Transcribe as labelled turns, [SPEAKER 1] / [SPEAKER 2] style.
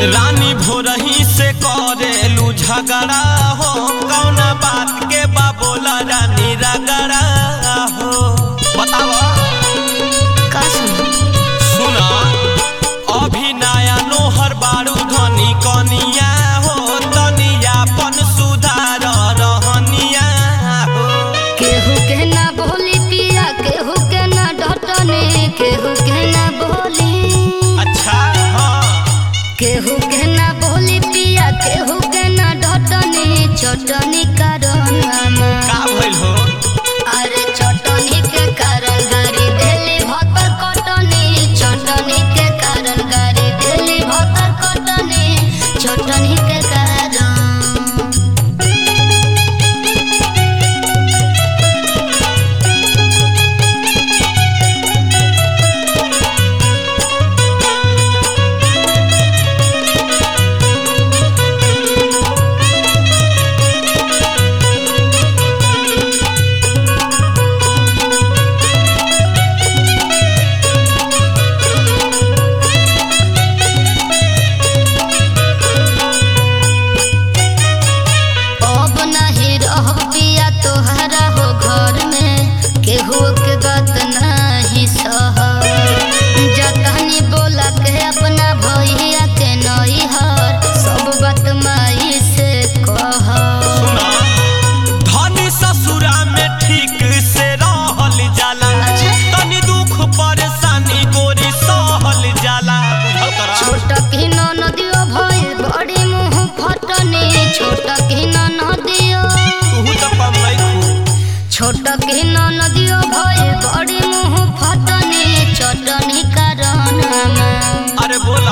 [SPEAKER 1] रानी भोरही से करेलू झगड़ा हो कौना बात के बा बोला रानी रगड़ा हो बतावा
[SPEAKER 2] का सुन
[SPEAKER 1] सुना अभी नया नोहर बारू धनी कनिया हो तनिया पन सुधार रहनिया हो
[SPEAKER 2] केहू के ना बोली पिया केहू के ना डटने केहू के ना बोली
[SPEAKER 1] अच्छा हाँ
[SPEAKER 2] केहू के ना बोली पिया केहू के ना डटने चटनी कारण
[SPEAKER 1] का भइल हो
[SPEAKER 2] अरे चटनी के कारण गाड़ी देली भतर कटनी चटनी के कारण गाड़ी देली भतर कटनी चटनी के कारण अब नहीं रह पिया तोहरा हो घर में केहू के बात नहीं सह जतनी बोला के अपना भैया के नई हर सब बात माई से कह
[SPEAKER 1] सुना धनी ससुरा में ठीक से रहल जाला
[SPEAKER 2] अच्छा।
[SPEAKER 1] तनी दुख परेशानी गोरी सहल जाला बुझल करा
[SPEAKER 2] छोट की नदियो भइल बड़ी मुंह फटने छोट की नदियो
[SPEAKER 1] तू तो कम नहीं खू
[SPEAKER 2] छोट की नदियो भइल बड़ी मुंह फटने चटनी कारण
[SPEAKER 1] अरे बोल